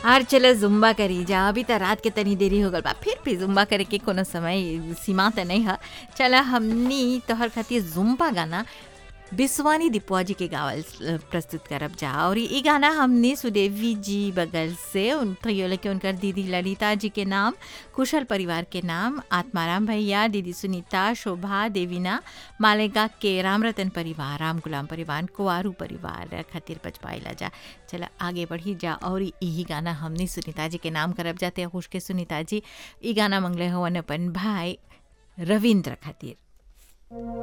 आर चलो जुम्बा करी जा अभी त रात के तनी देरी हो गल बा फिर भी जुम्बा करे के कोनो समय सीमा त नहीं है चला हमनी तोहर खातिर जुम्बा गाना बिस्वानी दीपुआ जी के गावल अ, प्रस्तुत करब जा और ई गाना हमने सुदेवी जी बगल से उन प्रियोले के उनकर दीदी ललिता जी के नाम कुशल परिवार के नाम आत्माराम भैया दीदी सुनीता शोभा देवीना मालेगा के राम रतन परिवार राम गुलाम परिवार कुआरू परिवार खातिर बचपाइला जा चला आगे बढ़ी जा और यही गाना हमने सुनीता जी के नाम करब जाते खुश के सुनीता जी ई गाना मंगले हवन अपन भाई रविंद्र खातिर